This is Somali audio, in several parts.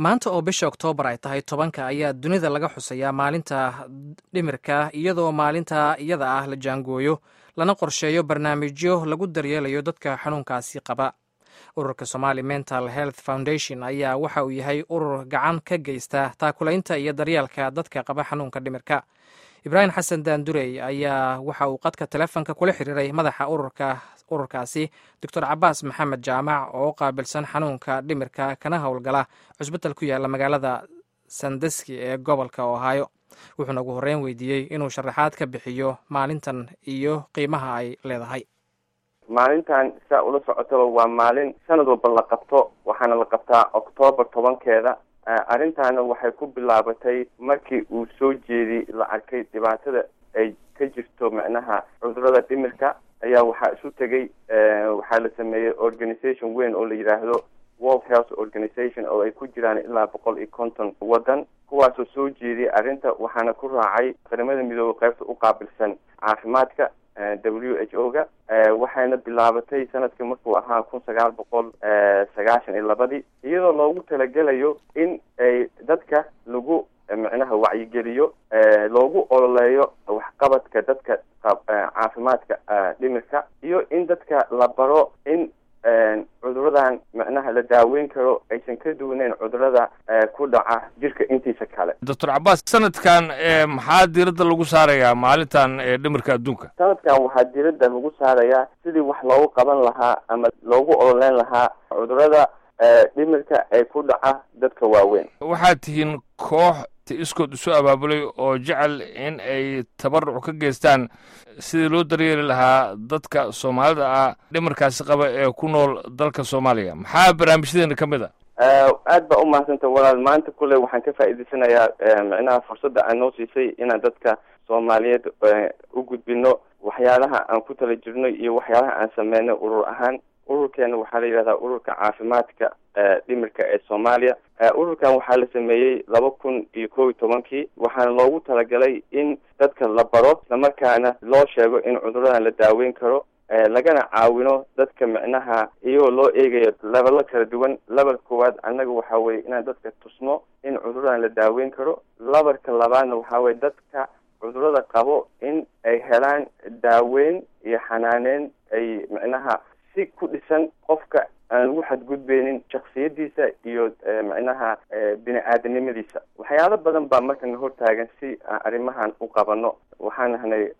maanta oo bisha oktoobar ay tahay tobanka ayaa dunida laga xusayaa maalinta dhimirka iyadoo maalinta iyada ah la jaangooyo lana qorsheeyo barnaamijyo lagu daryeelayo dadka xanuunkaasi qaba ururka somali mental health foundation ayaa waxa uu yahay urur gacan ka geysta taakulaynta iyo daryeelka dadka qaba xanuunka dhimirka ibraahim xasan daandurey ayaa waxa uu qadka telefonka kula xiriiray madaxa ururka ururkaasi doctor cabaas maxamed jaamac oo u qaabilsan xanuunka dhimirka kana howlgala cusbital ku yaala magaalada sandeski ee gobolka ohaayo wuxuuna ugu horreyn weydiiyey inuu sharaxaad ka bixiyo maalintan iyo qiimaha ay leedahay maalintan saa ula socotaba waa maalin sanad walba la qabto waxaana la qabtaa octoobar tobankeeda arrintaana waxay ku bilaabatay markii uu soo jeediy la arkay dhibaatada ay ka jirto macnaha cudurada dhimirka ayaa waxaa isu tegay waxaa la sameeyey organization weyn oo la yidhaahdo world health organization oo ay ku jiraan ilaa boqol iyo konton waddan kuwaasoo soo jeediyay arrinta waxaana ku raacay qaramada midoobey qaybta u qaabilsan caafimaadka w h o ga waxayna bilaabatay sanadkii markuu ahaa kun sagaal boqol sagaashan iyo labadii iyadoo loogu talagelayo in ay dadka lagu micnaha wacyigeliyo loogu ololeeyo waxqabadka dadka caafimaadka dhimirka iyo in dadka la baro in cuduradan macnaha la daaweyn karo aysan ka duwaneyn cudurada ku dhaca jirka intiisa kale doctor cabaas sanadkan maxaa diiradda lagu saarayaa maalintan dhimirka adduunka sanadkan waxaa diiradda lagu saarayaa sidii wax loogu qaban lahaa ama loogu ololeyn lahaa cudurada dhimirka ee ku dhaca dadka waaweyn waxaad tihiin koox iskood isu abaabulay oo jecel in ay tabaruc ka geystaan sidii loo daryeeli lahaa dadka soomaalida ah dhimarkaasi qaba ee ku nool dalka soomaaliya maxaa barnaamijyadeena ka mid a aad baa umahadsanta walaal maanta kule waxaan ka faa'iidaysanayaa micnaha fursadda aan noo siisay inaan dadka soomaaliyeed u gudbino waxyaalaha aan ku tala jirno iyo waxyaalaha aan sameyno urur ahaan ururkeena waxaa la yidhahdaa ururka caafimaadka dhimirka ee soomaaliya ururkan waxaa la sameeyey laba kun iyo kow iyo tobankii waxaana loogu talagalay in dadka la baro islamarkaana loo sheego in cuduradan la daaweyn karo lagana caawino dadka micnaha iyagoo loo eegayo lebelo kala duwan level koowaad annaga waxaa weye inaan dadka tusno in cuduradan la daaweyn karo lebalka labaadna waxaa weye dadka cudurada qabo in ay helaan daaweyn iyo xanaaneyn ay micnaha si ku dhisan qofka aan lagu xadgudbeynin shaksiyadiisa iyo micnaha bini aadanimadiisa waxyaalo badan baa markana hortaagan si aan arrimahan u qabano waxaan nahnay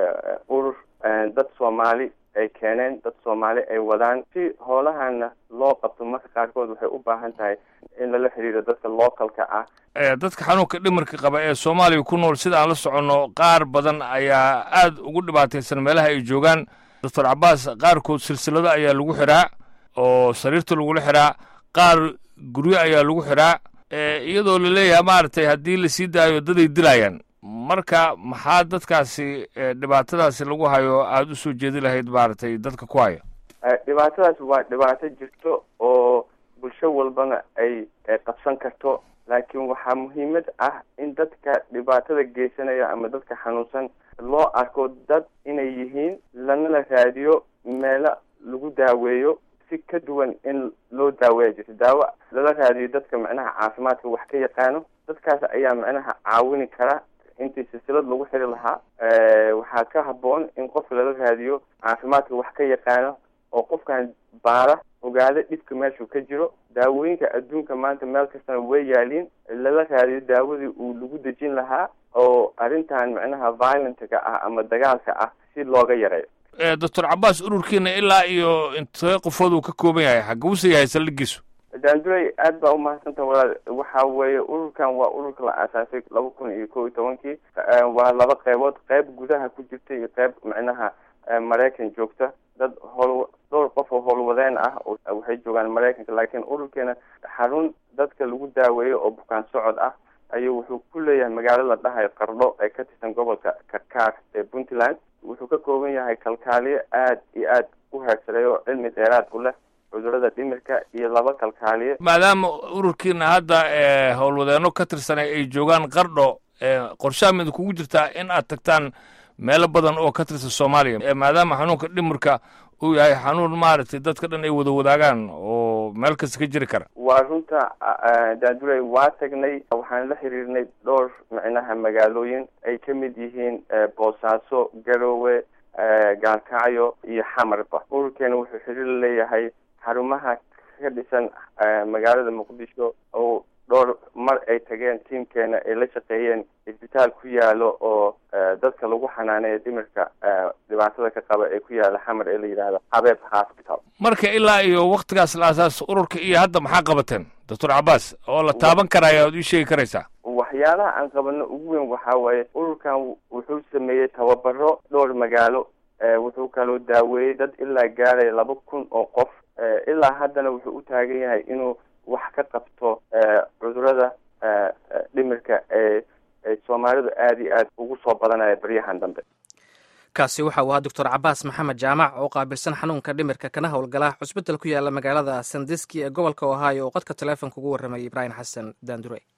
urur dad soomaali ay keeneen dad soomaali ay wadaan si hoolahana loo qabto marka qaarkood waxay u baahan tahay in lala xiriiro dadka localka ah dadka xanuunka dhimirka qaba ee soomaaliya ku nool sida aan la soconno qaar badan ayaa aada ugu dhibaataysan meelaha ay joogaan doctor cabaas qaarkood silsilado ayaa lagu xiraa oo sariirta lagula xiraa qaar guryo ayaa lagu xiraa iyadoo la leeyahay maaragtay haddii lasii daayo daday dilayaan marka maxaa dadkaasi dhibaatadaasi lagu hayo aada u soo jeedi lahayd maaragtay dadka ku haya dhibaatadaas waa dhibaato jirto oo bulsho walbana ay qabsan karto laakiin waxaa muhiimad ah in dadka dhibaatada geysanaya ama dadka xanuunsan loo arko dad inay yihiin lanala raadiyo meelo lagu daaweeyo si ka duwan in loo daaweeya jirto daawo lala raadiyo dadka macnaha caafimaadka wax ka yaqaano dadkaas ayaa macnaha caawini kara intii silsilad lagu xiri lahaa waxaa ka habboon in qofka lala raadiyo caafimaadka wax ka yaqaano oo qofkan baara ogaado dhibka meeshuu ka jiro daawooyinka adduunka maanta meel kastana way yaaliin lala raadiyo daawadii uu lagu dejin lahaa oo arrintan macnaha violentga ah ama dagaalka ah si looga yareeyo doctor cabaas ururkiina ilaa iyo intee qofood uu ka kooban yahay xaguuse yahay saldhigiisu daandurey aad baa umahadsanta walaal waxa weeye ururkan waa ururka la aasaasay laba kun iyo kow iyo tobankii waa laba qeybood qeyb gudaha ku jirta iyo qeyb macnaha maraykan joogta dad howl dhowr qof oo howlwadeen ah waxay joogaan maraykanka laakiin ururkeena xarun dadka lagu daaweeyo oo bukaan socod ah ayuu wuxuu ku leeyahay magaalo la dhahayo qardho ee ka tirsan gobolka karkaar ee puntland wuxuu ka kooban yahay kalkaaliyo aad iyo aad u heersareeyo oo cilmi dheeraad u leh cudurada dhimirka iyo laba kalkaaliye maadaama ururkiina hadda howlwadeenno ka tirsanay ay joogaan qardho qorshaha mid kugu jirtaa in aad tagtaan meelo badan oo ka tirsan soomaaliya maadaama xanuunka dhimirka uu yahay xanuun maaragtay dadka dhan ay wada wadaagaan oo meel kasta ka jiri kara waa runta daandurey waa tagnay waxaan la xiriirnay dhowr micnaha magaalooyin ay ka mid yihiin boosaaso garowe gaalkacyo iyo xamarba ururkeena wuxuu xiriir leeyahay xarumaha ka dhisan magaalada muqdisho oo dhowr mar ay tageen tiimkeena ay la shaqeeyeen isbitaal ku yaalo oo dadka lagu xanaaneeyo dhimirka dhibaatada ka qaba ee ku yaala xamar ee la yidhaahdo habeeb hospital marka ilaa iyo waktigaas la asaas ururka iyo hadda maxaa qabateen doctor cabaas oo la taaban karaya oad ii sheegi karaysaa waxyaalaha aan qabano ugu weyn waxaa waaye ururkan wuxuu sameeyey tababaro dhowr magaalo wuxuu kaloo daaweeyey dad ilaa gaaraya laba kun oo qof ilaa haddana wuxuu u taagan yahay inuu wax ka qabto cudurada dhimirka ee soomaalidu aada iyo aad ugu soo badanaya baryahan dambe kaasi waxa uu ahaa doctor cabaas maxamed jaamac oo qaabilsan xanuunka dhimirka kana howlgala cusbital ku yaala magaalada sandiski ee gobolka ohio oo qodka taleefonka ugu warramayay ibraahim xasan daandure